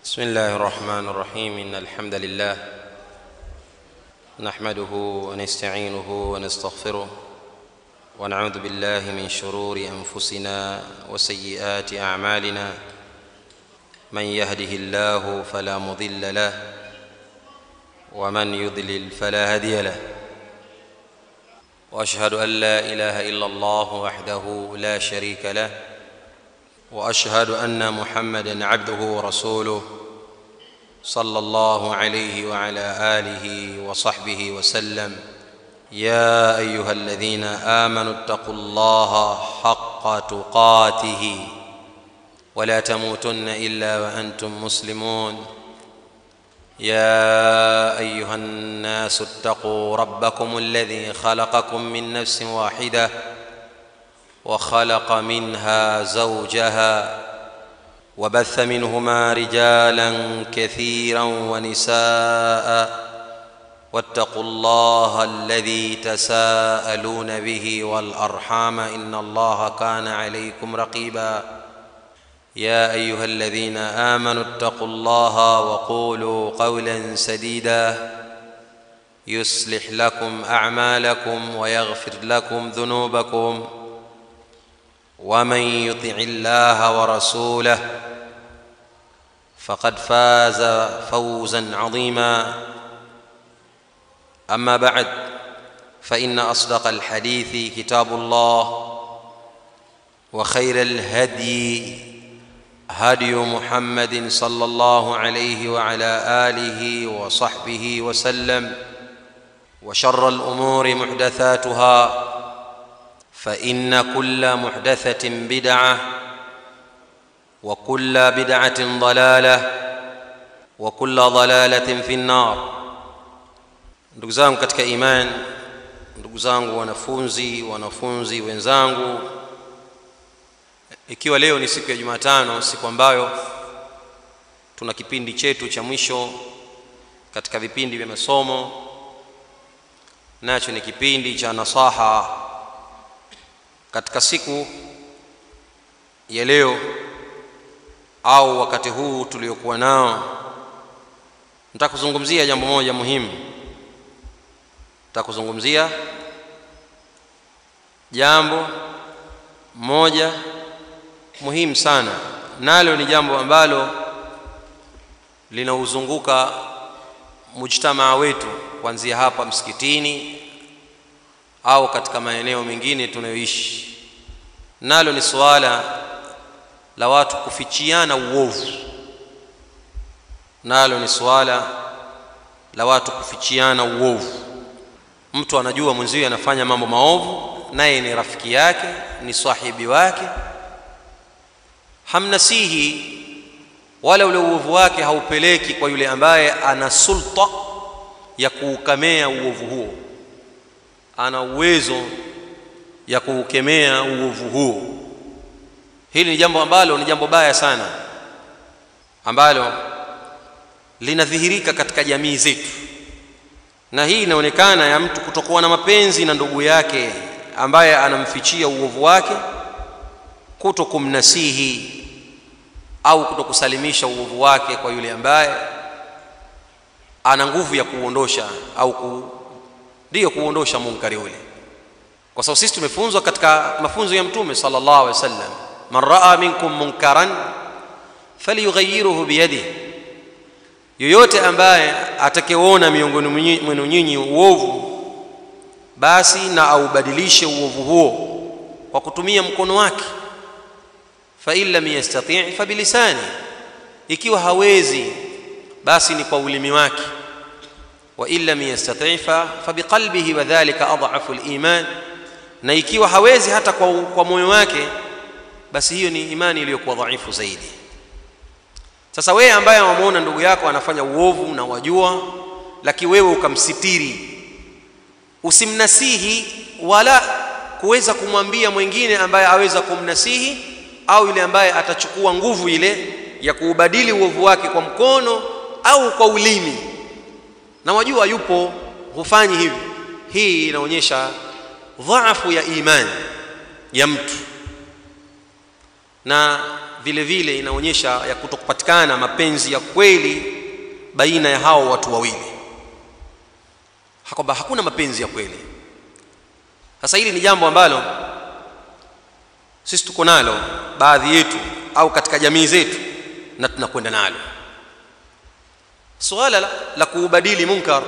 بسم الله الرحمن الرحيم ان الحمد لله نحمده ونستعينه ونستغفره ونعوذ بالله من شرور انفسنا وسيئات اعمالنا من يهده الله فلا مضل له ومن يضلل فلا هادي له واشهد ان لا اله الا الله وحده لا شريك له واشهد ان محمدا عبده ورسوله صلى الله عليه وعلى اله وصحبه وسلم يا ايها الذين امنوا اتقوا الله حق تقاته ولا تموتن الا وانتم مسلمون يا ايها الناس اتقوا ربكم الذي خلقكم من نفس واحده وخلق منها زوجها وبث منهما رجالا كثيرا ونساء واتقوا الله الذي تساءلون به والارحام ان الله كان عليكم رقيبا يا ايها الذين امنوا اتقوا الله وقولوا قولا سديدا يصلح لكم اعمالكم ويغفر لكم ذنوبكم ومن يطع الله ورسوله فقد فاز فوزا عظيما اما بعد فان اصدق الحديث كتاب الله وخير الهدي هدي محمد صلى الله عليه وعلى اله وصحبه وسلم وشر الامور محدثاتها فان كل محدثه بدعه وكل بدعه ضلاله وكل ضلاله في النار ndugu zangu katika imani ndugu zangu wanafunzi wanafunzi wenzangu ikiwa leo ni siku ya jumatano siku ambayo tuna kipindi chetu cha mwisho katika vipindi vya masomo nacho ni kipindi cha nasaha katika siku ya leo au wakati huu tuliokuwa nao nataka kuzungumzia jambo moja muhimu nataka kuzungumzia jambo moja muhimu sana nalo ni jambo ambalo linauzunguka mujtamaa wetu kuanzia hapa msikitini au katika maeneo mengine tunayoishi nalo ni suala la watu kufichiana uovu nalo ni suala la watu kufichiana uovu mtu anajua mwenziwe anafanya mambo maovu naye ni rafiki yake ni sahibi wake hamnasihi wala ule uovu wake haupeleki kwa yule ambaye ana sulta ya kuukemea uovu huo ana uwezo ya kuukemea uovu huo hili ni jambo ambalo ni jambo baya sana ambalo linadhihirika katika jamii zetu na hii inaonekana ya mtu kutokuwa na mapenzi na ndugu yake ambaye anamfichia uovu wake kuto kumnasihi au kutokusalimisha uovu wake kwa yule ambaye ana nguvu ya kuondosha au ku, ndiyo kuondosha munkari ule kwa sababu sisi tumefunzwa katika mafunzo ya mtume sallallahu alaihi wasallam man raa minkum munkaran falyughayyirhu biyadihi yoyote ambaye atakayeona miongoni mwenu nyinyi uovu basi na aubadilishe uovu huo kwa kutumia mkono wake fa in lam yastati' fa bilisani ikiwa hawezi basi ni kwa ulimi wake wa in lam yastati' fa biqalbihi wa dhalika adhafu aliman na ikiwa hawezi hata kwa, kwa moyo wake basi hiyo ni imani iliyokuwa dhaifu zaidi sasa wewe ambaye wamuona ndugu yako anafanya uovu na wajua lakini wewe ukamsitiri usimnasihi wala kuweza kumwambia mwingine ambaye aweza kumnasihi au yule ambaye atachukua nguvu ile ya kuubadili uovu wake kwa mkono au kwa ulimi na wajua yupo hufanyi hivi hii inaonyesha dhaafu ya imani ya mtu na vile vile inaonyesha ya kutokupatikana kupatikana mapenzi ya kweli baina ya hao watu wawili kwamba hakuna mapenzi ya kweli sasa hili ni jambo ambalo sisi tuko nalo baadhi yetu au katika jamii zetu na tunakwenda nalo swala la, la kuubadili munkar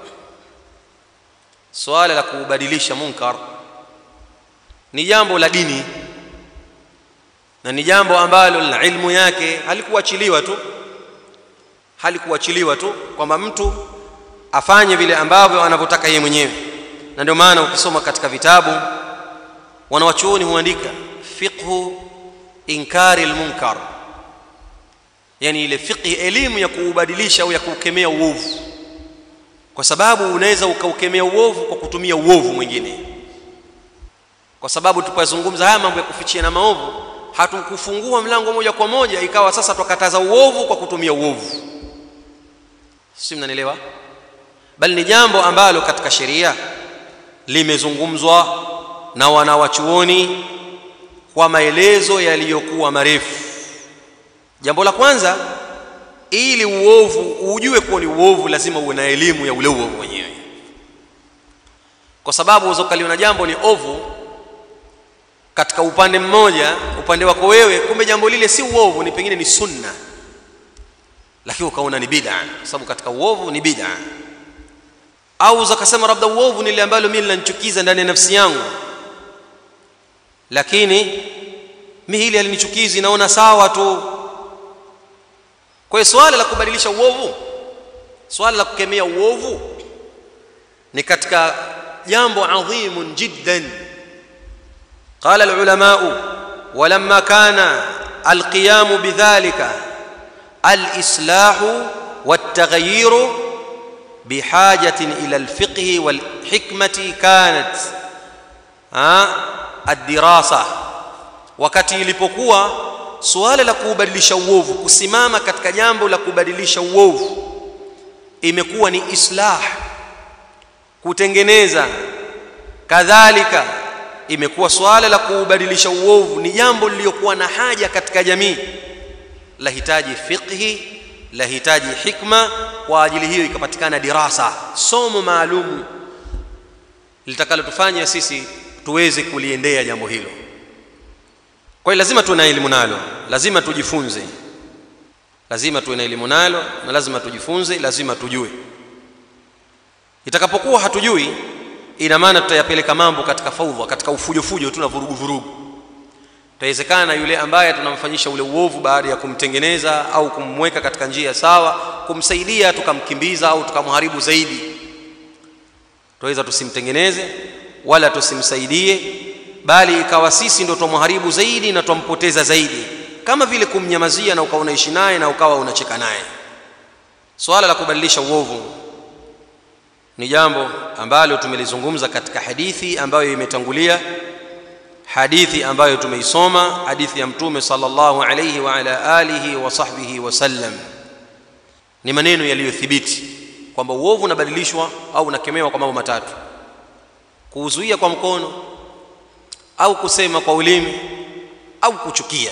swala la kuubadilisha munkar ni jambo la dini na ni jambo ambalo la ilmu yake halikuachiliwa tu halikuachiliwa tu kwamba mtu afanye vile ambavyo anavyotaka yeye mwenyewe na ndio maana ukisoma katika vitabu wanawachuoni huandika fiqhu inkari almunkar yani ile fiqhi elimu ya kuubadilisha au ya kuukemea uovu kwa sababu unaweza ukaukemea uovu kwa kutumia uovu mwingine kwa sababu tupazungumza haya mambo ya kufichia na maovu hatukufungua mlango moja kwa moja ikawa sasa tukataza uovu kwa kutumia uovu si mnanielewa bali ni jambo ambalo katika sheria limezungumzwa na wanawachuoni kwa maelezo yaliyokuwa marefu jambo la kwanza ili uovu ujue kuwa ni uovu lazima uwe na elimu ya ule uovu wenyewe kwa sababu uzokaliona jambo ni ovu katika upande mmoja upande wako wewe kumbe jambo lile si uovu ni pengine ni sunna lakini ukaona ni bid'a kwa sababu katika uovu ni bid'a au ukasema labda uovu ni ile ambalo mimi linanichukiza ndani ya nafsi yangu lakini mimi hili halinichukizi naona sawa tu kwa hiyo swala la kubadilisha uovu swala la kukemea uovu ni katika jambo adhimun jiddan قال العلماء ولما كان القيام بذلك الإصلاح والتغيير بحاجة إلى الفقه والحكمة كانت الدراسة wakati ilipokuwa suala la kubadilisha uovu kusimama katika jambo la kubadilisha uovu imekuwa ni islah kutengeneza kadhalika imekuwa swala la kuubadilisha uovu ni jambo lililokuwa na haja katika jamii lahitaji fiqhi lahitaji hikma kwa ajili hiyo ikapatikana dirasa somo maalumu litakalotufanya sisi tuweze kuliendea jambo hilo kwa hiyo lazima tuwe na elimu nalo lazima tujifunze lazima tuwe na elimu nalo na lazima tujifunze lazima tujue itakapokuwa hatujui ina maana tutayapeleka mambo katika faudha katika ufujofujo tu na vurugu vurugu itawezekana yule ambaye tunamfanyisha ule uovu baada ya kumtengeneza au kumweka katika njia sawa kumsaidia tukamkimbiza au tukamharibu zaidi tuweza tusimtengeneze wala tusimsaidie bali ikawa sisi ndo tumharibu zaidi na tumpoteza zaidi kama vile kumnyamazia na ukawa unaishi naye na ukawa unacheka naye swala la kubadilisha uovu ni jambo ambalo tumelizungumza katika hadithi ambayo imetangulia hadithi ambayo tumeisoma hadithi ya mtume sallallahu alayhi wa ala alihi wa sahbihi wasallam ni maneno yaliyothibiti kwamba uovu unabadilishwa au unakemewa kwa mambo matatu kuuzuia kwa mkono au kusema kwa ulimi au kuchukia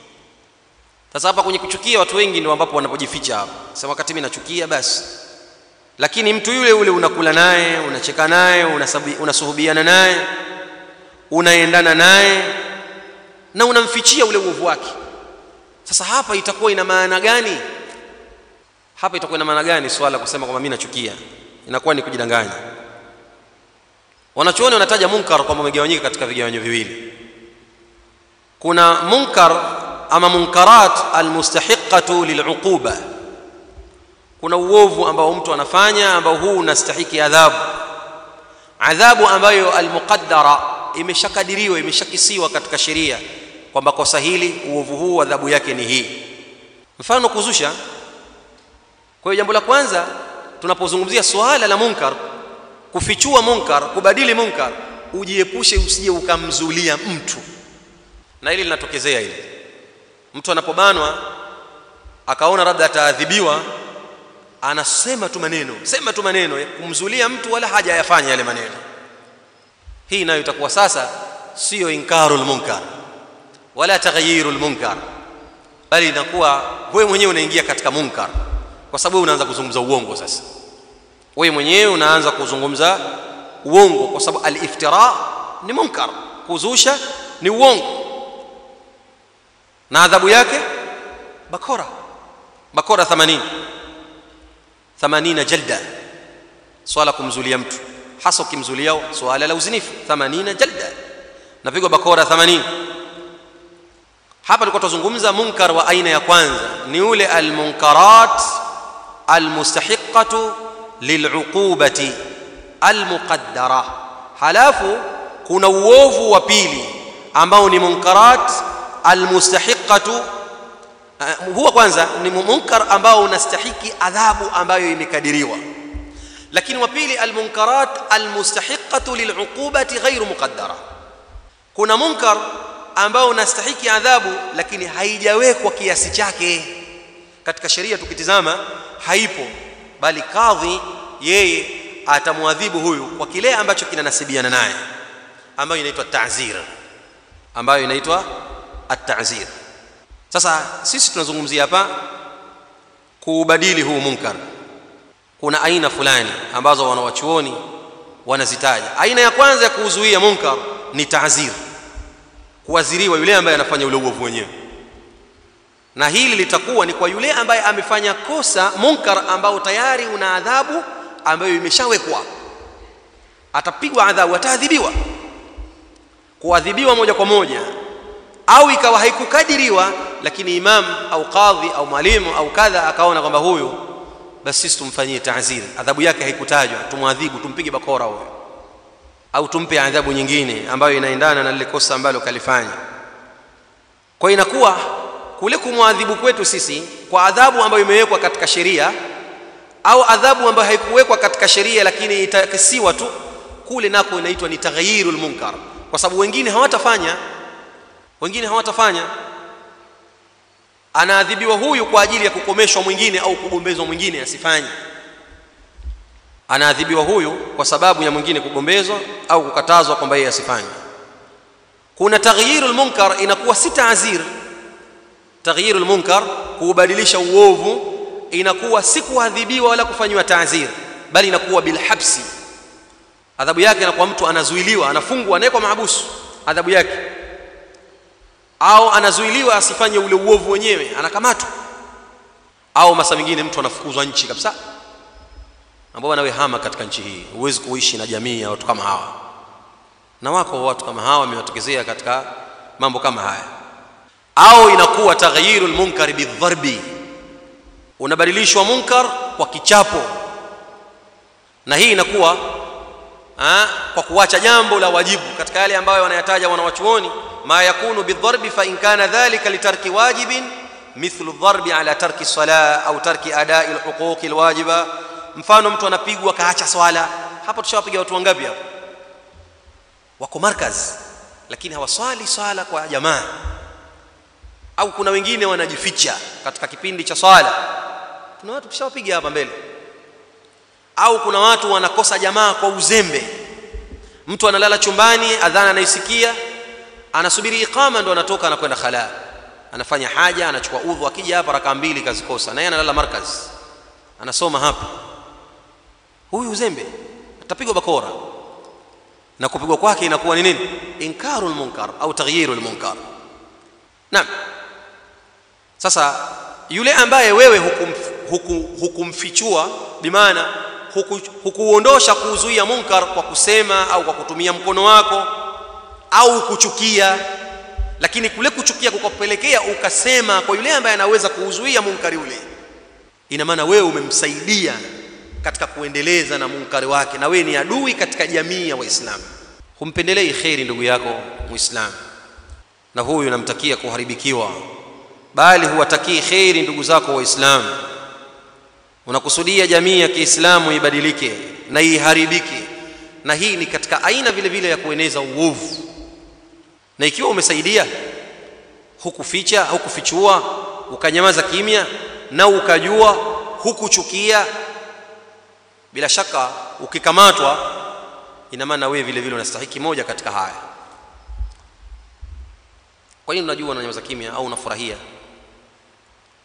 sasa hapa kwenye kuchukia watu wengi ndio ambapo wanapojificha hapa sema wakati mimi nachukia basi lakini mtu yule yule unakula naye unacheka naye unasuhubiana naye unaendana naye na unamfichia ule uovu wake sasa hapa itakuwa ina maana gani hapa itakuwa ina maana gani swala kusema kwamba mimi nachukia inakuwa ni kujidanganya wanachuoni wanataja munkar kwamba umegawanyika katika vigawanyo viwili kuna munkar ama munkarat almustahiqatu liluquba kuna uovu ambao mtu anafanya ambao huu unastahiki adhabu adhabu ambayo almuqaddara imeshakadiriwa imeshakisiwa katika sheria kwamba kosa hili uovu huu adhabu yake ni hii mfano kuzusha kwa hiyo jambo la kwanza tunapozungumzia suala la munkar kufichua munkar kubadili munkar ujiepushe usije ukamzulia mtu na hili linatokezea hili mtu anapobanwa akaona labda ataadhibiwa anasema tu maneno sema tu maneno kumzulia mtu wala haja yafanya yale maneno hii nayo itakuwa sasa sio inkarul munkar wala taghyirul munkar bali inakuwa wewe mwenyewe unaingia katika munkar kwa sababu unaanza kuzungumza uongo sasa wewe mwenyewe unaanza kuzungumza uongo kwa sababu al-iftira ni munkar kuzusha ni uongo na adhabu yake bakora bakora 80 80 jalda swala kumzulia mtu hasa ukimzulia swala la uzinifu 80 jalda napigwa bakora 80 hapa tulikuwa tuzungumza munkar wa aina ya kwanza ni ule almunkarat almustahiqatu liluqubati almuqaddara halafu kuna uovu wa pili ambao ni munkarat almustahiqatu uh, huwa kwanza ni munkar ambao unastahiki adhabu ambayo imekadiriwa lakini wa pili almunkarat almustahiqatu liluqubati ghairu muqaddara kuna munkar ambao unastahiki adhabu lakini haijawekwa kiasi chake katika sheria tukitizama haipo bali kadhi yeye atamwadhibu huyu kwa kile ambacho kinanasibiana naye ambayo inaitwa ta'zir ambayo inaitwa at-ta'zir sasa sisi tunazungumzia hapa kuubadili huu munkar kuna aina fulani ambazo wanawachuoni wanazitaja aina ya kwanza ya kuuzuia munkar ni ta'zir kuadhiriwa yule ambaye anafanya ule uovu wenyewe na hili litakuwa ni kwa yule ambaye amefanya kosa munkar ambao tayari una adhabu ambayo imeshawekwa atapigwa adhabu ataadhibiwa kuadhibiwa moja kwa moja au ikawa haikukadiriwa lakini imam au kadhi au mwalimu au kadha akaona kwamba huyu basi sisi tumfanyie ta'zir adhabu yake haikutajwa tumwadhibu tumpige bakora huyo au tumpe adhabu nyingine ambayo inaendana na lile kosa ambalo kalifanya kwa inakuwa kule kumwadhibu kwetu sisi kwa adhabu ambayo imewekwa katika sheria au adhabu ambayo haikuwekwa katika sheria lakini itakisiwa tu kule nako inaitwa ni taghyirul munkar kwa sababu wengine hawatafanya wengine hawatafanya anaadhibiwa huyu kwa ajili ya kukomeshwa mwingine au kugombezwa mwingine asifanye anaadhibiwa huyu kwa sababu ya mwingine kugombezwa au kukatazwa kwamba yeye asifanye kuna taghyirul munkar inakuwa si taazir taghyirul munkar kuubadilisha uovu inakuwa si kuadhibiwa wala kufanywa taazir bali inakuwa bilhabsi adhabu yake inakuwa mtu anazuiliwa anafungwa anawekwa mahabusu adhabu yake au anazuiliwa asifanye ule uovu wenyewe anakamatwa au masa mingine mtu anafukuzwa nchi kabisa ambao nawe hama katika nchi hii huwezi kuishi na jamii ya watu kama hawa na wako watu kama hawa wamewatokezea katika mambo kama haya au inakuwa taghyirul munkar bidharbi unabadilishwa munkar kwa kichapo na hii inakuwa ha, kwa kuacha jambo la wajibu katika yale ambayo wanayataja wanawachuoni ma yakunu bidharbi fa in kana dhalika litarki wajibin mithlu dharbi ala tarki salah au tarki adai alhuquq alwajiba mfano mtu anapigwa kaacha swala hapo tushawapiga watu wangapi hapo wako markaz lakini hawaswali swala kwa jamaa au kuna wengine wanajificha katika kipindi cha swala kuna watu tushawapiga hapa mbele au kuna watu wanakosa jamaa kwa uzembe mtu analala chumbani adhana anaisikia anasubiri iqama ndo anatoka anakwenda khala anafanya haja anachukua udhu akija hapa raka mbili kazikosa na yeye analala markaz anasoma hapa huyu uzembe atapigwa bakora na kupigwa kwake inakuwa ni nini inkarul munkar au taghyirul munkar naam sasa yule ambaye wewe hukum, hukum, hukumfichua bimaana hukuondosha huku kuzuia munkar kwa kusema au kwa kutumia mkono wako au kuchukia lakini kule kuchukia kukapelekea ukasema kwa yule ambaye anaweza kuuzuia munkari ule ina maana wewe umemsaidia katika kuendeleza na munkari wake na wewe ni adui katika jamii ya waislamu humpendelei kheri ndugu yako muislamu na huyu namtakia kuharibikiwa bali huwatakii kheri ndugu zako waislamu unakusudia jamii ya Kiislamu ibadilike na iharibike na hii ni katika aina vile vile ya kueneza uovu na ikiwa umesaidia hukuficha hukufichua ukanyamaza kimya na ukajua hukuchukia bila shaka ukikamatwa ina maana wewe vile vile unastahiki moja katika haya kwa nini unajua unanyamaza kimya au unafurahia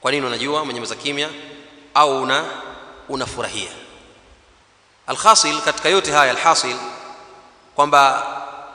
kwa nini unajua umenyamaza kimya au una unafurahia alhasil katika yote haya alhasil kwamba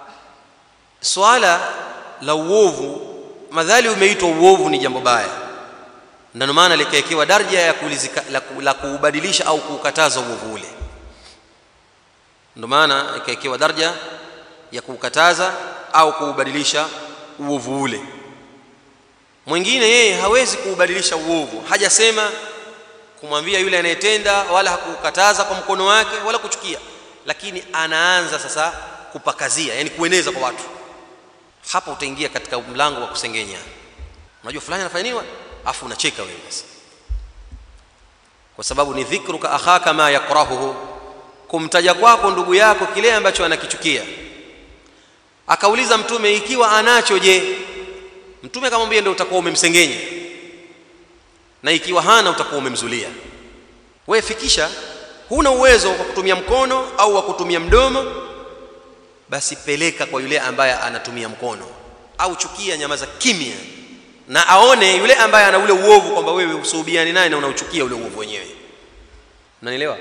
swala la uovu madhali umeitwa uovu ni jambo baya na ndio maana likaekewa daraja ya kulizika, la, la kuubadilisha au kuukataza uovu ule ndio maana ikaekewa daraja ya kuukataza au kuubadilisha uovu ule mwingine yeye hawezi kuubadilisha uovu hajasema kumwambia yule anayetenda wala hakukataza kwa mkono wake wala kuchukia lakini anaanza sasa kupakazia yani kueneza kwa watu hapa utaingia katika mlango wa kusengenya unajua fulani anafanya nini afu unacheka wewe sasa kwa sababu ni dhikruka akhaka ma yakrahuhu kumtaja kwako ndugu yako kile ambacho anakichukia akauliza mtume ikiwa anacho je mtume akamwambia ndio utakuwa umemsengenya na ikiwa hana utakuwa umemzulia wewe fikisha huna uwezo wa kutumia mkono au wa kutumia mdomo basi peleka kwa yule ambaye anatumia mkono au chukia nyamaza kimya na aone yule ambaye ana ule uovu kwamba wewe usuhubiani naye na unauchukia ule uovu wenyewe unanielewa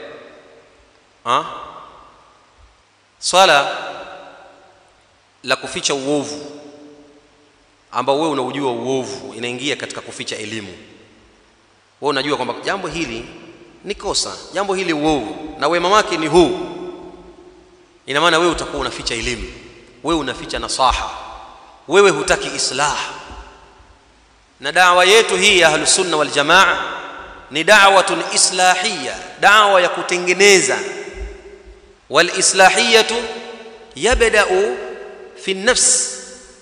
swala la kuficha uovu ambao wewe unaujua uovu inaingia katika kuficha elimu wewe unajua kwamba jambo hili ni kosa jambo hili uovu na wema wake ni huu ina maana wewe utakuwa unaficha elimu wewe unaficha nasaha wewe hutaki islah na dawa yetu hii ya ahlusunna wal jamaa ni da'watun islahiyya dawa ya kutengeneza wal islahiyatu yabda'u fi nafs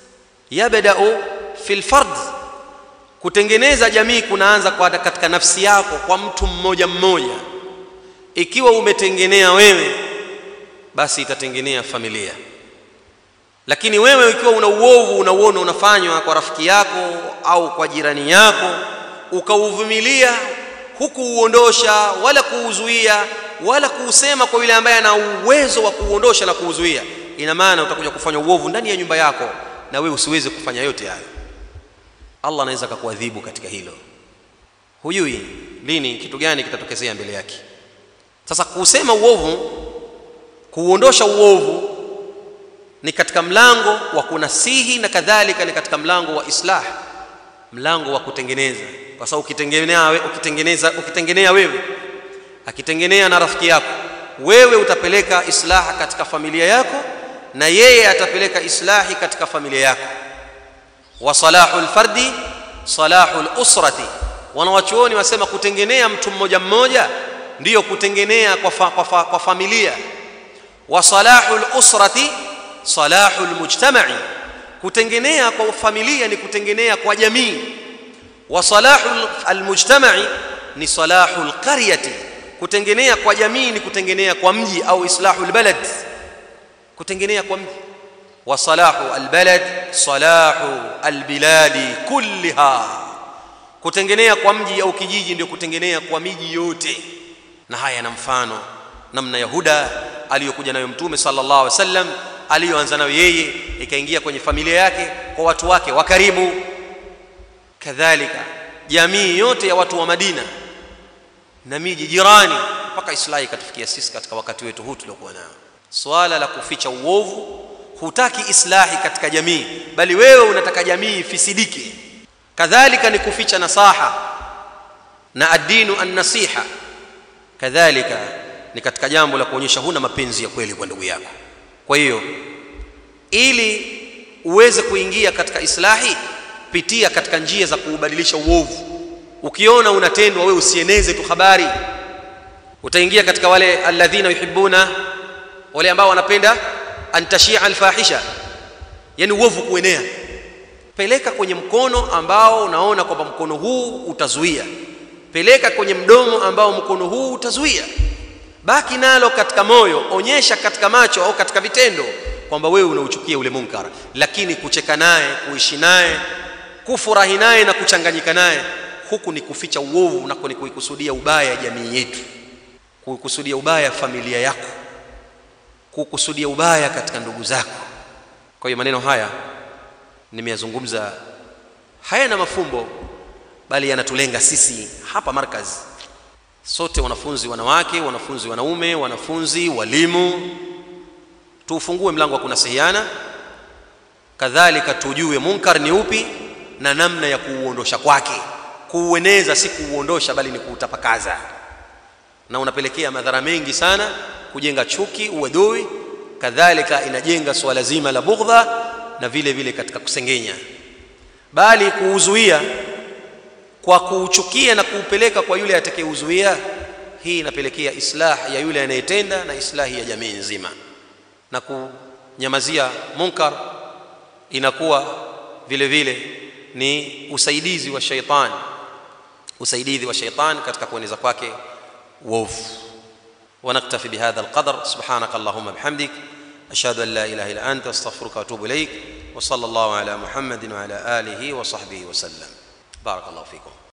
yabda'u fi lfard kutengeneza jamii kunaanza kwa katika nafsi yako kwa mtu mmoja mmoja ikiwa umetengenea wewe basi itatengenea familia lakini wewe ikiwa una uovu unauona unafanywa kwa rafiki yako au kwa jirani yako ukauvumilia hukuuondosha wala kuuzuia wala kuusema kwa yule ambaye ana uwezo wa kuuondosha na kuuzuia ina maana utakuja kufanya uovu ndani ya nyumba yako na wewe usiweze kufanya yote hayo Allah anaweza akakuadhibu katika hilo hujui lini kitu gani kitatokezea mbele yake sasa kuusema uovu kuuondosha uovu ni katika mlango wa kunasihi na kadhalika ni katika mlango wa islah mlango wa kutengeneza kwa sababu ukitengenea ukitengeneza ukitengenea wewe akitengenea na rafiki yako wewe utapeleka islaha katika familia yako na yeye atapeleka islahi katika familia yako wa salahul fardi salahul usrati wanawachuoni wasema kutengenea mtu mmoja mmoja ndiyo kutengenea kwa, fa, kwa, fa, kwa familia wa salahul usrati salahul mujtama'i kutengenea kwa familia ni kutengenea kwa jamii wa salahul almujtama'i ni salahul qaryati kutengenea kwa jamii ni kutengenea kwa mji au islahul balad kutengenea kwa mji wa salahu albalad salahu albiladi kulliha kutengenea kwa mji au kijiji ndio kutengenea kwa miji yote na haya na mfano namna yahuda aliyokuja nayo mtume sallallahu alaihi wasallam aliyoanza nayo yeye ikaingia kwenye familia yake kwa watu wake wa karibu kadhalika jamii yote ya watu wa Madina na miji jirani mpaka islahi ikatufikia sisi katika wakati wetu huu tuliokuwa nao swala la kuficha uovu hutaki islahi katika jamii bali wewe unataka jamii ifisidike kadhalika ni kuficha nasaha na adinu an-nasiha kadhalika ni katika jambo la kuonyesha huna mapenzi ya kweli kwa ndugu yako kwa hiyo ili uweze kuingia katika islahi pitia katika njia za kuubadilisha uovu ukiona unatendwa wewe usieneze tu habari utaingia katika wale alladhina yuhibbuna wale ambao wanapenda antashia alfahisha yani uovu kuenea peleka kwenye mkono ambao unaona kwamba mkono huu utazuia peleka kwenye mdomo ambao mkono huu utazuia baki nalo katika moyo onyesha katika macho au katika vitendo kwamba wewe unauchukia ule munkar lakini kucheka naye kuishi naye kufurahi naye na kuchanganyika naye huku ni kuficha uovu nako ni kuikusudia ubaya jamii yetu kuikusudia ubaya familia yako kukusudia ubaya katika ndugu zako kwa hiyo maneno haya nimeyazungumza hayana mafumbo bali yanatulenga sisi hapa markaz sote wanafunzi wanawake wanafunzi wanaume wanafunzi walimu tuufungue mlango wa kunasihiana kadhalika tujue munkar ni upi na namna ya kuuondosha kwake kuueneza si kuuondosha bali ni kuutapakaza na unapelekea madhara mengi sana kujenga chuki uadui kadhalika inajenga swala zima la bughdha na vile vile katika kusengenya bali kuuzuia kwa kuuchukia na kuupeleka kwa yule atakayeuzuia hii inapelekea islah ya yule anayetenda na islahi ya jamii nzima na kunyamazia munkar inakuwa vile vile ni usaidizi wa shaitan usaidizi wa shaitan katika kueneza kwake uovu ونكتفي بهذا القدر سبحانك اللهم بحمدك أشهد أن لا إله إلا أنت أستغفرك وأتوب إليك وصلى الله على محمد وعلى آله وصحبه وسلم بارك الله فيكم